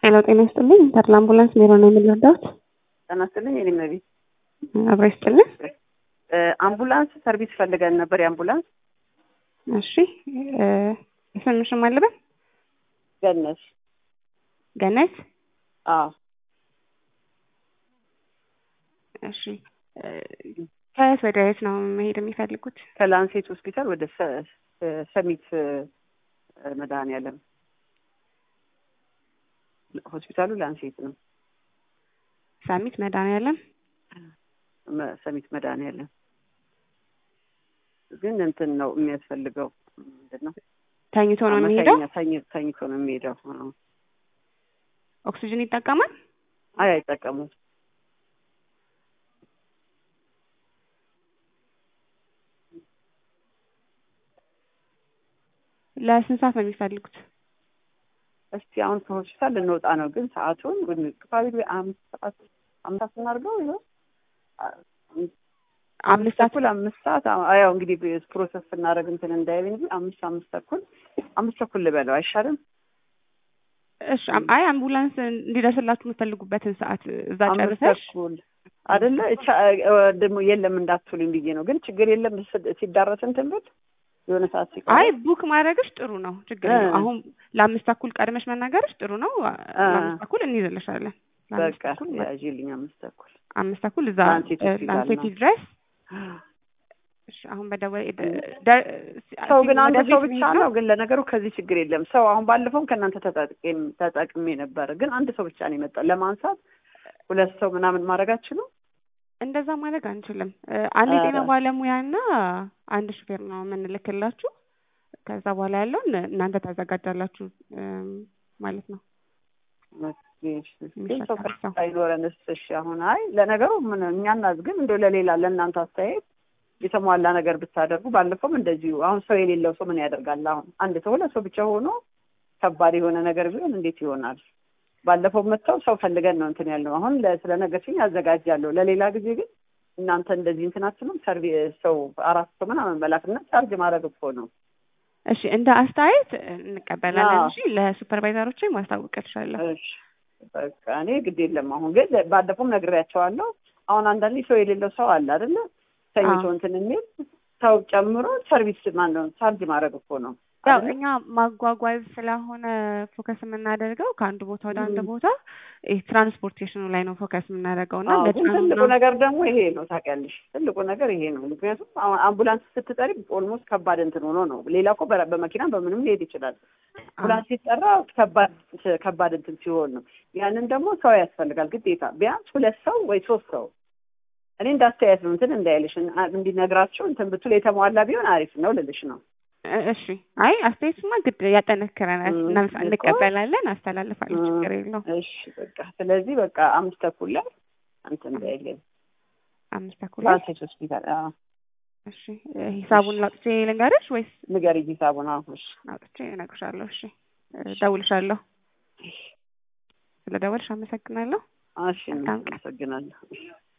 ሄሎ ጤና ይስጥልኝ። ተድላ አምቡላንስ ሜሮ ነው የምንረዳውት። ጤና ይስጥልኝ። የኔ መቤት አብሮ ይስጥልኝ። አምቡላንስ ሰርቪስ ፈልገን ነበር። የአምቡላንስ እሺ ስምሽም አለበት ገነሽ ገነት። አዎ እሺ ከየት ወደ የት ነው መሄድ የሚፈልጉት? ከላንሴት ሆስፒታል ወደ ሰ- ሰሚት መድኃኔዓለም ሆስፒታሉ ላንሴት ነው። ሳሚት መድኃኔዓለም። መ- ሰሚት መድኃኔዓለም ግን እንትን ነው የሚያስፈልገው ምንድን ነው ተኝቶ ነው የሚሄደው? መተኛ- ተኝ- ተኝቶ ነው የሚሄደው። አዎ። ኦክሲጅን ይጠቀማል? አይ አይጠቀሙም። ለስንት ሰዓት ነው የሚፈልጉት? እስቲ አሁን ከሆስፒታል ልንወጣ ነው፣ ግን ሰዓቱን ፕሮባብሊ አምስት ሰዓት አምስት ሰዓት እናድርገው ይኸው አምስት ሰዓት ተኩል አምስት ሰዓት አዎ፣ ያው እንግዲህ ፕሮሰስ ስናደርግ እንትን እንዳይል እንጂ አምስት አምስት ተኩል አምስት ተኩል ልበለው አይሻልም? እሺ አም- አይ አምቡላንስ እንዲደርስላችሁ የምትፈልጉበትን ሰዓት እዛ አምስት ጨርሰሽ ተኩል አይደለ እቻ ደግሞ የለም እንዳትሉኝ ብዬ ነው። ግን ችግር የለም ስ- ሲዳረስ እንትን ብል የሆነ ሰዓት ሲቀር አይ ቡክ ማድረግሽ ጥሩ ነው፣ ችግር እ። የለውም። አሁን ለአምስት ተኩል ቀድመሽ መናገርሽ ጥሩ ነው። ለአምስት ተኩል እንይዝልሻለን። ለአምስት በቃ ተኩል ያዥልኝ አምስት ተኩል አምስት ተኩል እዛ ላንሴት ሆስፒታል ላንሴት ነው። ድረስ እሺ፣ አሁን በደወል ደ- ሰው ግን ወደ አንድ ቤት ሰው መሄድ ብቻ ነው። ግን ለነገሩ ከዚህ ችግር የለም። ሰው አሁን ባለፈውም ከእናንተ ተጠቅሜ ተጠቅሜ ነበር፣ ግን አንድ ሰው ብቻ ነው የመጣው። ለማንሳት ሁለት ሰው ምናምን ማድረግ አትችሉም? እንደዛ ማድረግ አንችልም። እ፣ አንድ የጤና ኧረ። ባለሙያና አንድ ሹፌር ነው የምንልክላችሁ። ከዛ በኋላ ያለውን እናንተ ታዘጋጃላችሁ እም፣ ማለት ነው። ግን ሰው የሚሸከም ሰው አይኖረንስ? እሺ አሁን አይ ለነገሩ ምን እኛ እናዝ ግን እንደው ለሌላ ለእናንተ አስተያየት የተሟላ ነገር ብታደርጉ። ባለፈውም እንደዚሁ አሁን ሰው የሌለው ሰው ምን ያደርጋል? አሁን አንድ ሰው ሁለት ሰው ብቻ ሆኖ ከባድ የሆነ ነገር ቢሆን እንዴት ይሆናል? ባለፈው መጥተው ሰው ፈልገን ነው እንትን ያልነው። አሁን ለ- ስለ ነገርሽኝ አዘጋጃለሁ። ለሌላ ጊዜ ግን እናንተ እንደዚህ እንትን አትሉም? ሰርቪ ሰው አራት ሰው ምናምን መላክና ቻርጅ ማድረግ እኮ ነው። እሺ፣ እንደ አስተያየት እንቀበላለን። አዎ። እሺ፣ ለሱፐርቫይዘሮች ማስታወቅልሻለሁ። እሺ በቃ እኔ ግድ የለም። አሁን ግን ባለፈውም ነግሬያቸዋለሁ። አሁን አንዳንዴ ሰው የሌለው ሰው አለ አይደለ? ተኝቶ አዎ። እንትን የሚል ሰው ጨምሮ ሰርቪስ ማነው ቻርጅ ማድረግ እኮ ነው ያው አይደለ? እኛ ማጓጓዝ ስለሆነ ፎከስ የምናደርገው ከአንድ ቦታ ወደ አንድ ም። ቦታ ይሄ ትራንስፖርቴሽኑ ላይ ነው ፎከስ የምናደርገው እና አዎ፣ ግን ለጫኑ ትልቁ ምናምን ነገር ደግሞ ይሄ ነው ታውቂያለሽ። ትልቁ ነገር ይሄ ነው። ምክንያቱም አሁን አምቡላንስ ስትጠሪ ኦልሞስት ከባድ እንትን ሆኖ ነው። ሌላ እኮ በ- በመኪና በምንም ሊሄድ ይችላል። አምቡላንስ ሲጠራ ከባድ ከባድ እንትን ሲሆን ነው። ያንን ደግሞ ሰው ያስፈልጋል ግዴታ፣ ቢያንስ ሁለት ሰው ወይ ሶስት ሰው። እኔ እንዳስተያየት ነው እንትን እንዳይልሽ እንዲነግራቸው እንትን ብትል የተሟላ ቢሆን አሪፍ ነው ልልሽ ነው። እ- እሺ አይ አስተያየቱማ ግድ ያጠነክረናል። ም፣ እናም- እኮ። እንቀበላለን፣ አስተላልፋለሁ። ም፣ ችግር የለውም። እሺ በቃ ስለዚህ በቃ አምስት ተኩል ላይ እንትን እንዳይለኝ አምስት ተኩል ላይ ላንሴት ሆስፒታል። አዎ እሺ እ፣ ሂሳቡን ላውጥቼ ልንገርሽ ወይስ ንገሪኝ ሂሳቡን። አሁን እሺ አውጥቼ እነግርሻለሁ? እሺ እ፣ ደውልሻለሁ። ስለ ደወልሽ አመሰግናለሁ። እሺ መልካም ቀን። አመሰግናለሁ።